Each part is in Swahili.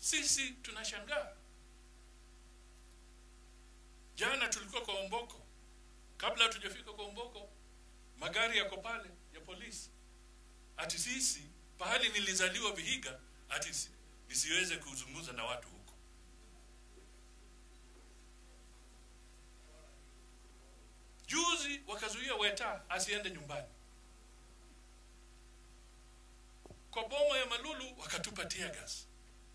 sisi tunashangaa. Jana tulikuwa kwa Omboko, kabla hatujafika kwa Omboko, magari yako pale ya polisi, ati sisi pahali nilizaliwa Vihiga, ati si- nisiweze kuzungumza na watu huko. Juzi wakazuia Weta asiende nyumbani. Kwa boma ya Malulu wakatupa tear gas.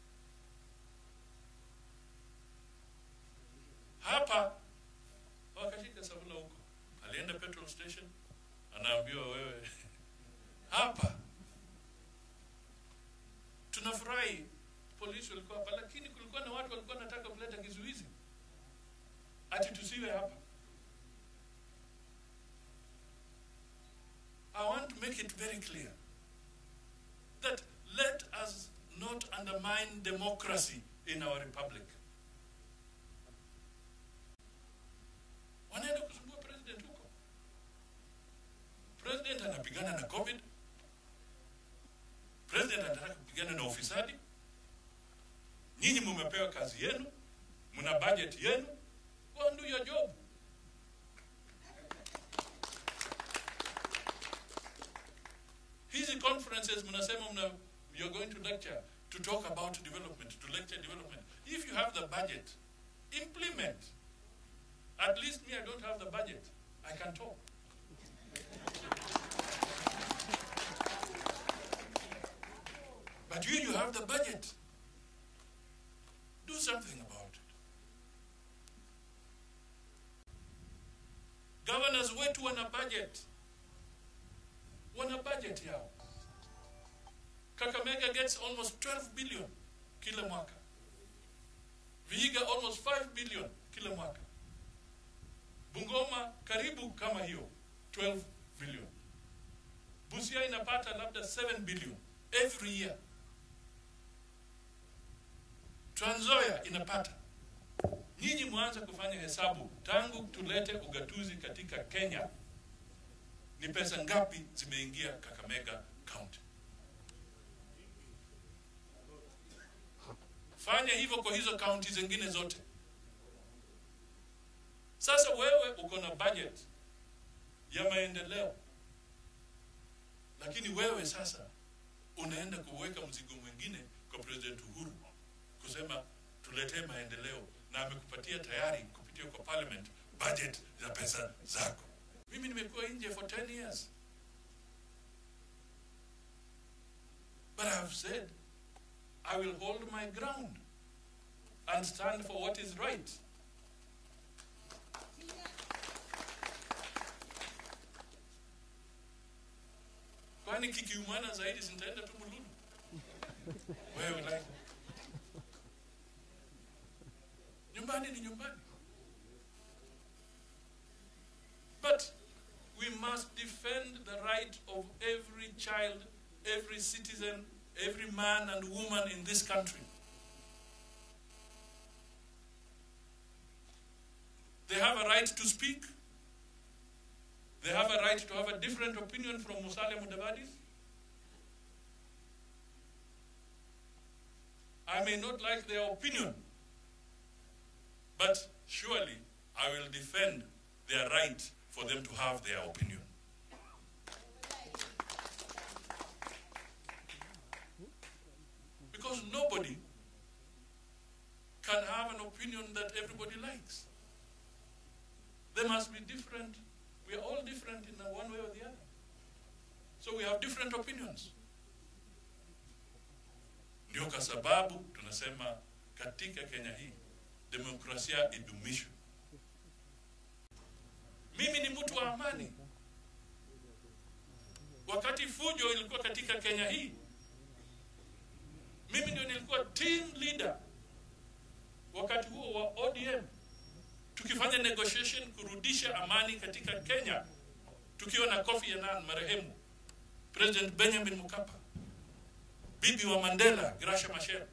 Hapa wakashika Savula huko, alienda petrol station, anaambiwa wewe hapa. Tunafurahi polisi walikuwa hapa, lakini kulikuwa na watu walikuwa wanataka kuleta kizuizi ati tusiwe hapa. I want to make it very clear that let us not undermine democracy in our republic. Wanaenda kusumbua president huko. President anapigana na COVID. President anataka kupigana na ufisadi. Nyinyi mumepewa kazi yenu, mna budget yenu, go and do your job. hizi conferences mnasema mna you're going to lecture to talk about development to lecture development if you have the budget implement at least me i don't have the budget i can talk but you you have the budget do something about it governors wetu wana budget wana budget yao. Kakamega gets almost 12 billion kila mwaka. Vihiga almost 5 billion kila mwaka. Bungoma karibu kama hiyo 12 billion. Busia inapata labda 7 billion every year. Trans Nzoia inapata. Nyinyi mwanze kufanya hesabu tangu tulete ugatuzi katika Kenya ni pesa ngapi zimeingia Kakamega County. Fanya hivyo kwa hizo kaunti zingine zote. Sasa wewe uko na budget ya maendeleo, lakini wewe sasa unaenda kuweka mzigo mwingine kwa President Uhuru kusema tuletee maendeleo, na amekupatia tayari kupitia kwa parliament budget za pesa zako. Mimi nimekuwa nje for 10 years. But I have said I will hold my ground and stand for what is right. Kwani kikiumana zaidi sintaenda tu Mululu? Wewe like nyumbani ni nyumbani. But we must defend the right of every child, every citizen, every man and woman in this country. They have a right to speak. They have a right to have a different opinion from Musalia Mudavadi. I may not like their opinion, but surely I will defend their right for them to have their opinion. Because nobody can have an opinion that everybody likes. There must be different, we are all different in one way or the other. So we have different opinions. Ndio kwa sababu tunasema katika Kenya hii demokrasia idumishwe. Mimi ni mtu wa amani. Wakati fujo ilikuwa katika Kenya hii, mimi ndio nilikuwa team leader wakati huo wa ODM, tukifanya negotiation kurudisha amani katika Kenya, tukiwa na Kofi Annan marehemu, President Benjamin Mkapa, bibi wa Mandela Gracia Machel.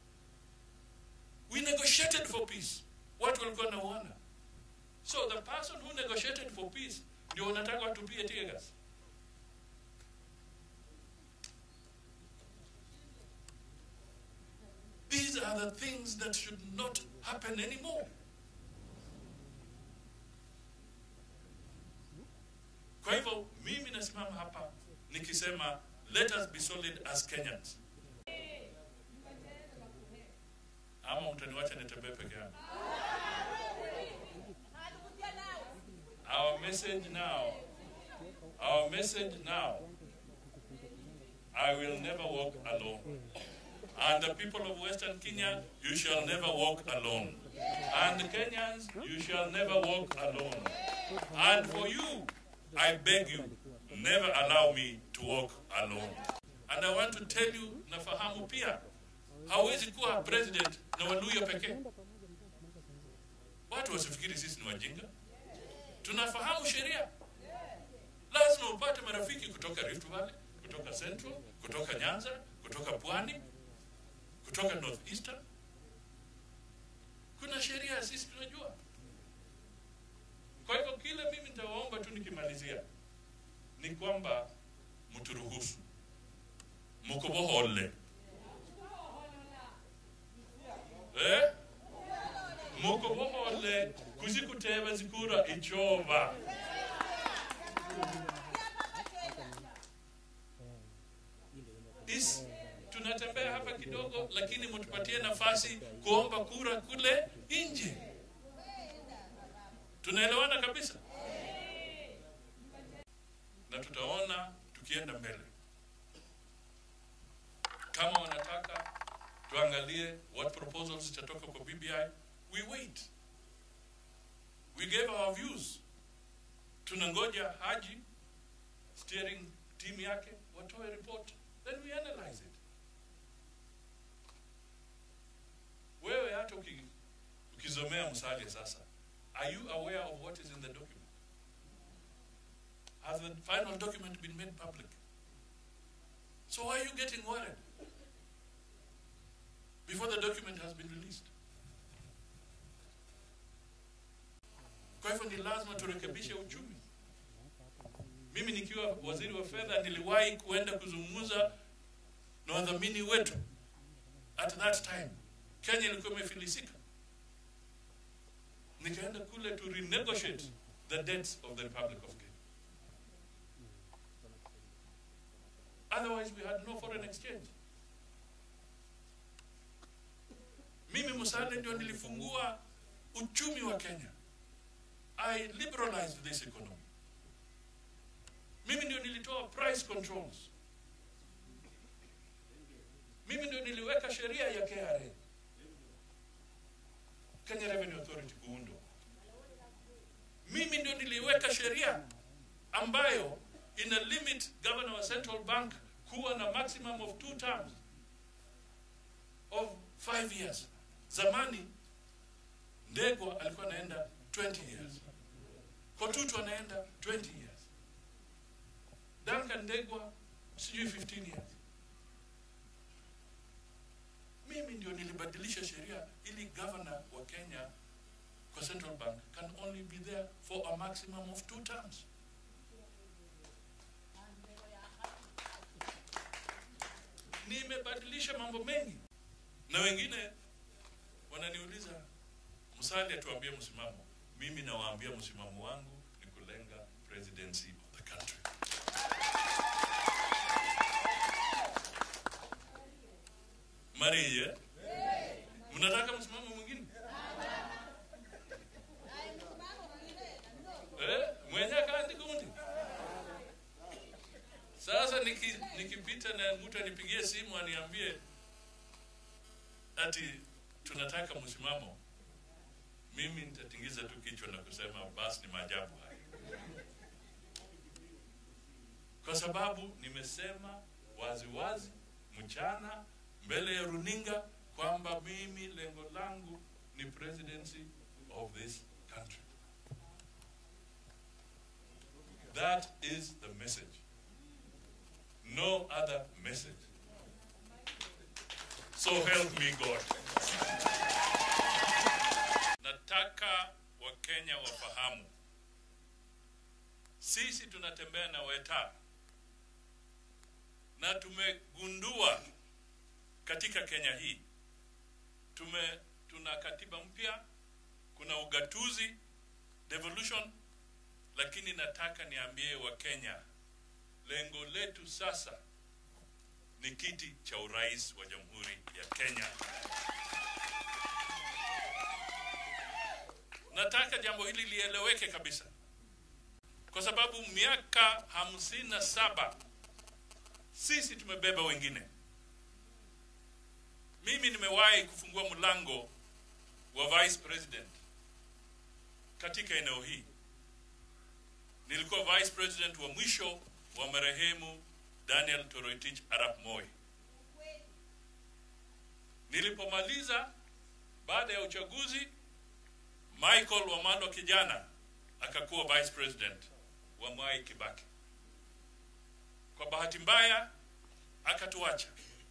We negotiated for peace. Watu walikuwa wanauana. So the person who negotiated for peace ndio unataka watupie tear gas. These are the things that should not happen anymore. Kwa hivyo mimi nasimama hapa nikisema let us be solid as Kenyans. Ama mtaniwacha nitembee peke yangu. Our message now, our message now, I will never walk alone. And the people of Western Kenya, you shall never walk alone. And Kenyans, you shall never walk alone. And for you, I beg you, never allow me to walk alone. And I want to tell you, nafahamu pia, hawezi kuwa president na Waluya pekee. Watu wasifikiri sisi ni wajinga. Tunafahamu sheria. Lazima upate marafiki kutoka Rift Valley, kutoka Central, kutoka Nyanza, kutoka Pwani, kutoka North Eastern. Kuna sheria sisi tunajua. Kwa hivyo kile mimi nitawaomba tu nikimalizia ni kwamba mturuhusu mukubohole eh? mukubohole kuzikuteba zikura ichova Is, tunatembea hapa kidogo lakini mtupatie nafasi kuomba kura kule nje tunaelewana kabisa na tutaona tukienda mbele kama wanataka tuangalie what proposals zitatoka kwa BBI we wait we gave our views tunangoja haji steering team yake watoe report then we analyze it wewe hata uki, ukizomea msali sasa are you aware of what is in the document has the final document been made public so why are you getting worried before the document has been released kwa hivyo ni lazima turekebishe uchumi mimi nikiwa waziri wa fedha niliwahi kuenda kuzungumza na wadhamini wetu at that time kenya ilikuwa imefilisika nikaenda kule to renegotiate the debts of the republic of kenya otherwise we had no foreign exchange mimi musale ndio nilifungua uchumi wa kenya i liberalized this economy mimi ndio nilitoa price controls mimi ndio niliweka sheria ya KRA Kenya Revenue Authority kuundwa mimi ndio niliweka sheria ambayo ina limit governor wa central bank kuwa na maximum of two terms of five years zamani ndegwa alikuwa anaenda 20 years kotutu anaenda 20 years Duncan Ndegwa sijui 15 years. Mimi ndio nilibadilisha sheria ili governor wa Kenya kwa Central Bank can only be there for a maximum of two terms. Nimebadilisha mambo mengi, na wengine wananiuliza Musalia, tuambie msimamo. Mimi nawaambia msimamo wangu ni kulenga presidency of the country. Maria, mnataka msimamo mwingine eh? Mwenye kandi kundi sasa, niki, nikipita na mtu anipigie simu aniambie ati tunataka msimamo, mimi nitatingiza tu kichwa na kusema basi ni maajabu haya, kwa sababu nimesema wazi wazi mchana mbele ya runinga kwamba mimi lengo langu ni presidency of this country. That is the message. No other message. So help me God. Nataka Wakenya wafahamu sisi tunatembea na weta na tumegundua katika Kenya hii tume tuna katiba mpya, kuna ugatuzi devolution, lakini nataka niambie Wakenya, lengo letu sasa ni kiti cha urais wa Jamhuri ya Kenya. Nataka jambo hili lieleweke kabisa, kwa sababu miaka hamsini na saba sisi tumebeba wengine. Mimi nimewahi kufungua mlango wa vice president katika eneo hii. Nilikuwa vice president wa mwisho wa marehemu Daniel Toroitich arap Moi. Nilipomaliza baada ya uchaguzi, Michael Wamalwa kijana akakuwa vice president wa Mwai Kibaki. Kwa bahati mbaya akatuacha.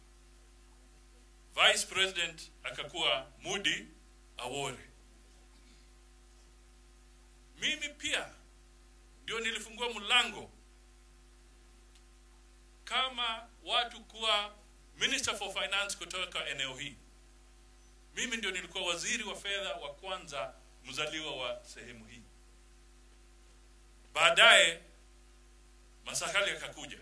Vice president akakuwa Mudi Awori. Mimi pia ndio nilifungua mlango kama watu kuwa minister for finance kutoka eneo hii. Mimi ndio nilikuwa waziri wa fedha wa kwanza mzaliwa wa sehemu hii. Baadaye Masakali akakuja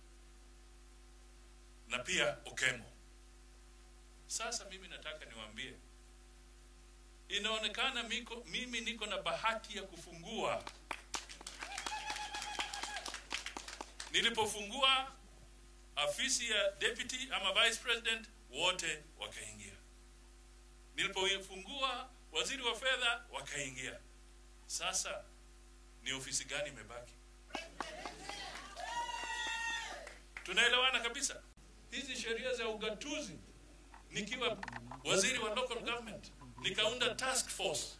na pia Okemo. Sasa mimi nataka niwaambie, inaonekana miko, mimi niko na bahati ya kufungua. Nilipofungua afisi ya deputy ama vice president, wote wakaingia. Nilipofungua waziri wa fedha, wakaingia. Sasa ni ofisi gani imebaki? Tunaelewana kabisa. Hizi sheria za ugatuzi, nikiwa waziri wa local government, nikaunda task force,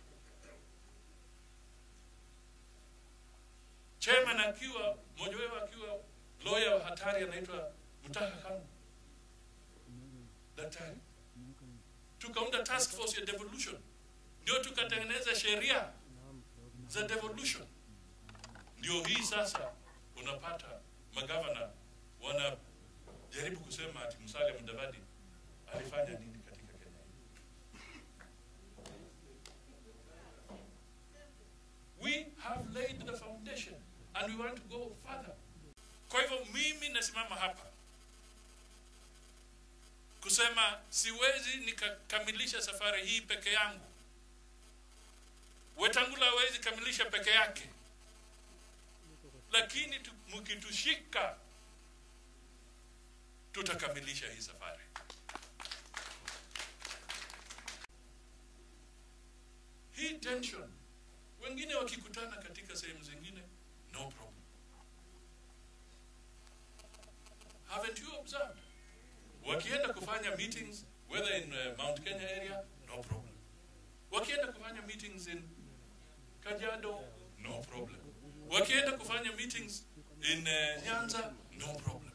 chairman akiwa mmoja wao akiwa lawyer wa hatari anaitwa Mutaha Kanu, daktari. Tukaunda task force ya devolution, ndio tukatengeneza sheria za devolution. Ndio hii sasa unapata magavana wanajaribu kusema ati Musalia Mudavadi alifanya nini katika Kenya hii. We have laid the foundation and we want to go further. Kwa hivyo mimi nasimama hapa kusema siwezi nikakamilisha safari hii peke yangu. Wetangula hawezi kamilisha peke yake, lakini tu- mkitushika tutakamilisha hii safari. Hii tension, wengine wakikutana katika sehemu zingine, no problem. Haven't you observed? Wakienda kufanya meetings whether in uh, Mount Kenya area, no problem. Wakienda kufanya meetings in Kajiado, no problem. Wakienda kufanya meetings in uh, Nyanza, no problem.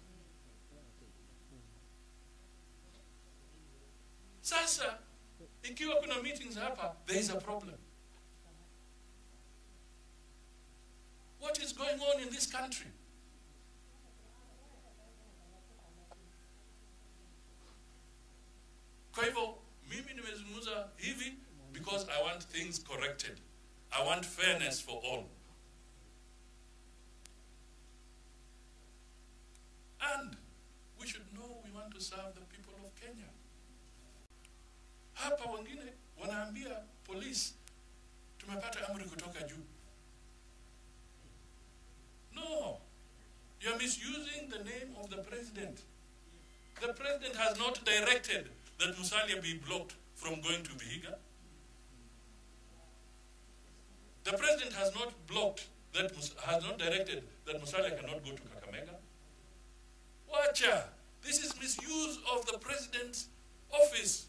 Sasa ikiwa kuna meetings hapa, there is a problem. What is going on in this country? Kwa hivyo mimi nimezungumza hivi because I want things corrected. I want fairness for all. And we should know we want to serve the people of Kenya. Hapa wengine wanaambia polisi tumepata amri kutoka juu. No, you are misusing the name of the president. The president has not directed that Musalia be blocked from going to Vihiga. The president has not blocked that Mus- has not directed that Musalia cannot go to Kakamega. Wacha, this is misuse of the president's office.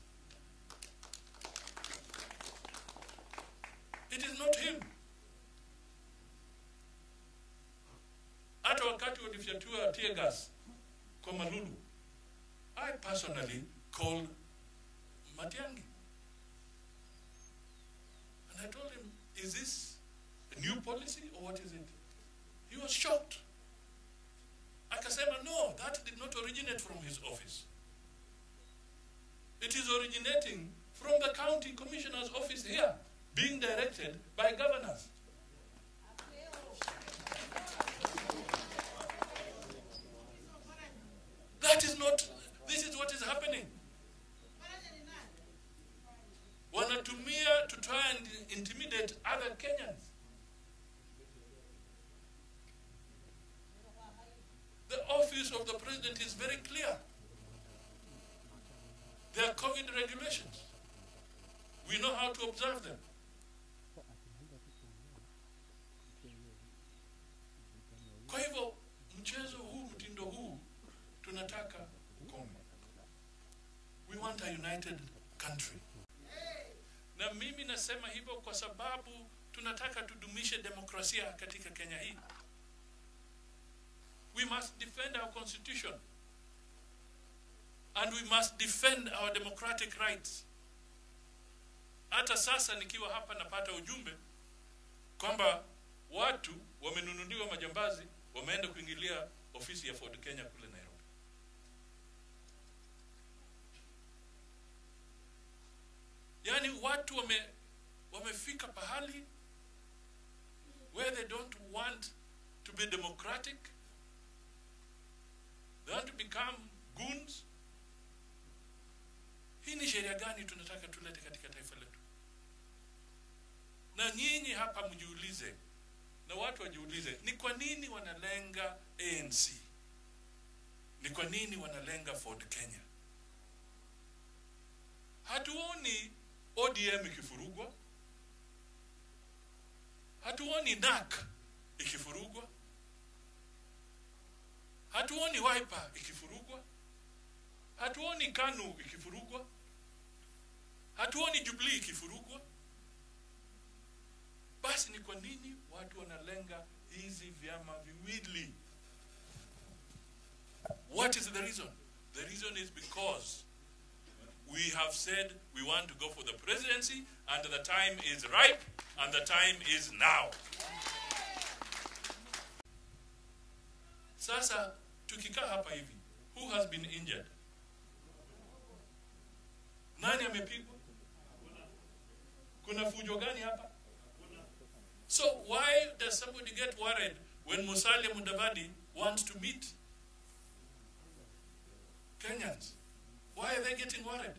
It is not him. Hata wakati walifyatua tear gas kwa Malulu, I personally called Matiangi. And I told him, is this a new policy or what is it? He was shocked. Akasema, no, that did not originate from his office. It is originating from the county commissioner's office here being directed by governors. That is not, this is what is happening. Wanatumia to try and intimidate other Kenyans. The office of the president is very clear. There are COVID regulations. We know how to observe them. Kwa hivyo mchezo huu, mtindo huu tunataka ukome. We want a united country. Na mimi nasema hivyo kwa sababu tunataka tudumishe demokrasia katika Kenya hii. We must defend our constitution. And we must defend our democratic rights. Hata sasa nikiwa hapa napata ujumbe kwamba watu wamenunuliwa majambazi wameenda kuingilia ofisi ya Ford Kenya kule Nairobi. Yaani watu wame wamefika pahali where they don't want to be democratic. They want to become goons. Hii ni sheria gani tunataka tulete katika taifa letu? Na nyinyi hapa mjiulize, na watu wajiulize, ni kwa nini wanalenga ANC? Ni kwa nini wanalenga Ford Kenya? Hatuoni ODM ikifurugwa, hatuoni NAK ikifurugwa, hatuoni Wiper ikifurugwa, hatuoni KANU ikifurugwa, hatuoni Jubilee ikifurugwa. Basi ni kwa nini watu wanalenga hizi vyama viwili? What is the reason? The reason is because we have said we want to go for the presidency and the time is ripe and the time is now. Sasa tukikaa hapa hivi, who has been injured? Nani amepigwa? Kuna fujo gani hapa? So why does somebody get worried when Musalia Mudavadi wants to meet Kenyans? Why are they getting worried?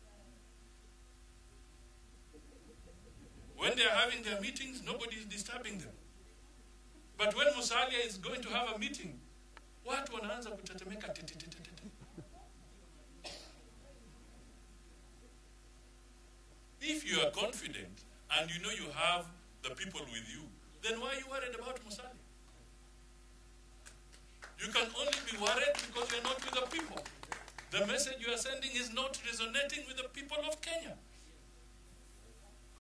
When they are having their meetings, nobody is disturbing them. But when Musalia is going to have a meeting, watu wanaanza kutetemeka tititititi. If you are confident and you know you have the people with you, then why are you worried about Musalia? You can only be worried because you're not with the people. The message you are sending is not resonating with the people of Kenya.